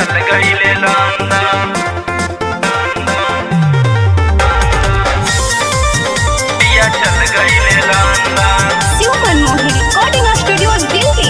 चल गईले लंदन पिया चल गईले London Shiv Manmohan recording studio Delhi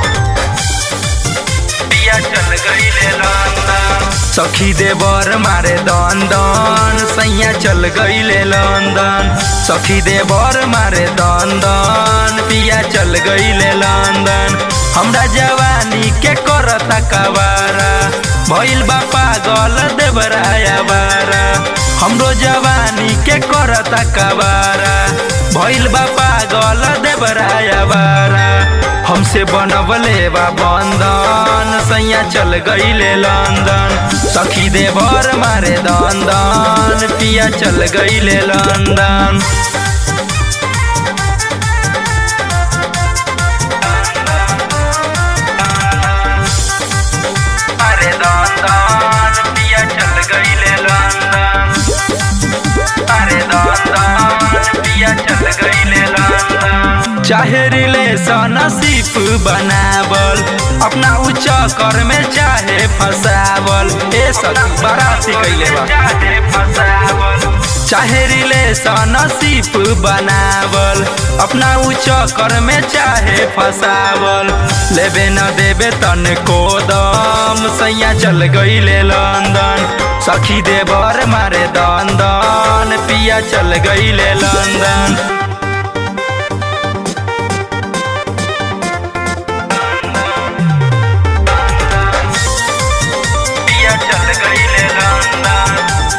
पिया चल गईले लंदन सखी देवर मारे दन दन सैया चल गईले लंदन सखी देवर मारे दन दन पिया चल गईले लंदन हमरा जवानी के करता कवारा भइल बा पागल देवराया बारा हमरो जवानी के करता कवारा भइल बा पागल देवराया बारा हमसे बनवले बा बंधन सैया चल गईले लंदन सखी देवर मारे दन दन पिया चल गईले लंदन अरे दन दन पिया चल गईले लंदन अरे दन दन पिया चल गईले लंदन चाहे रिलेशन सिर्फ बनावल अपना उच्च कर में चाहे फसावल ए सब बाराती कैले बा चाहे फसावल चाहे रिलेशन सिर्फ बनावल अपना उच्च कर में चाहे फसावल लेबे न देबे तन को दम सैया चल गईले लंदन सखी देवर मारे दन दन पिया चल गईले लंदन पिया चल गईले लंदन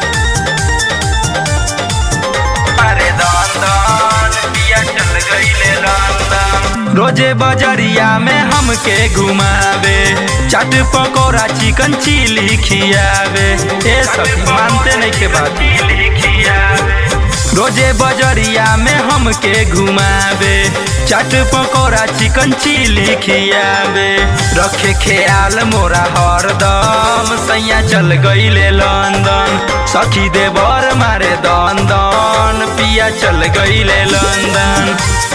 अरे दन दन पिया चल गईले लंदन रोजे बजरिया में हमके घुमावे चाट पकौड़ा चिकन चिली खियावे ए सब मानते नहीं के बात खियावे रोजे बजरिया में हमके घुमावे चाट पकौड़ा चिकन चिली खियावे रखे ख्याल मोरा हरदम सैया चल गईले लंदन सखी देवर मारे दन दन पिया चल गईले लंदन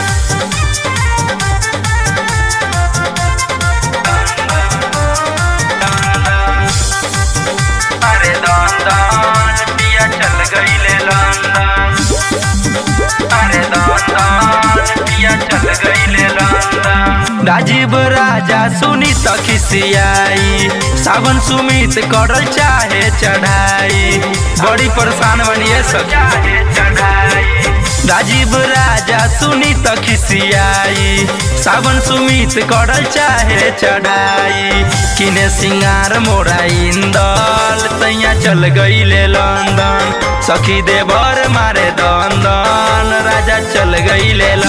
अरे दन दन पिया चल गईले लंदन अरे दन दन पिया चल गईले लंदन राजीव राजा सुनी तखिसियाई सावन सुमित करल चाहे चढ़ाई बड़ी परेशान बनिए सब चाहे चढ़ाई राजीव राजा सुनी तखिसियाई सावन सुमित करल चाहे चढ़ाई किने सिंगार मोरा इंदल तैया चल गईले लंदन सखी देवर मारे दन दन राजा चल गईले